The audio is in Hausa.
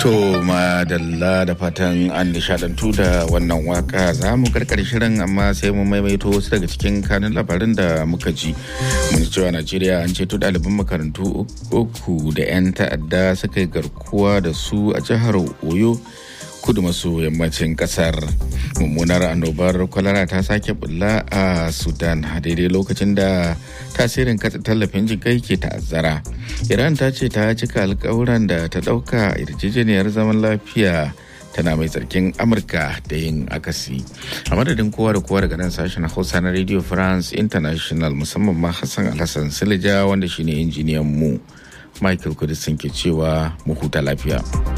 To madalla da fatan an nishadantu da wannan waka za mu karkar shirin amma sai mu maimaito wasu daga cikin kanun labarin da muka ji. Mun cewa Najeriya an ceto ɗaliban makarantu uku da 'yan ta'adda suka yi garkuwa da su a jihar Oyo. kudu maso yammacin kasar mummunar annobar kwalara ta sake bulla a sudan a daidai lokacin da tasirin katsa tallafin jikai ke ta'azzara iran ta ce ta cika alkawuran da ta dauka yarjejeniyar zaman lafiya tana mai tsarkin amurka da yin akasi a madadin kowa da kowa daga nan sashen hausa na radio france international musamman ma hassan alhassan silija wanda shine injiniyan mu michael kudisin ke cewa mu huta lafiya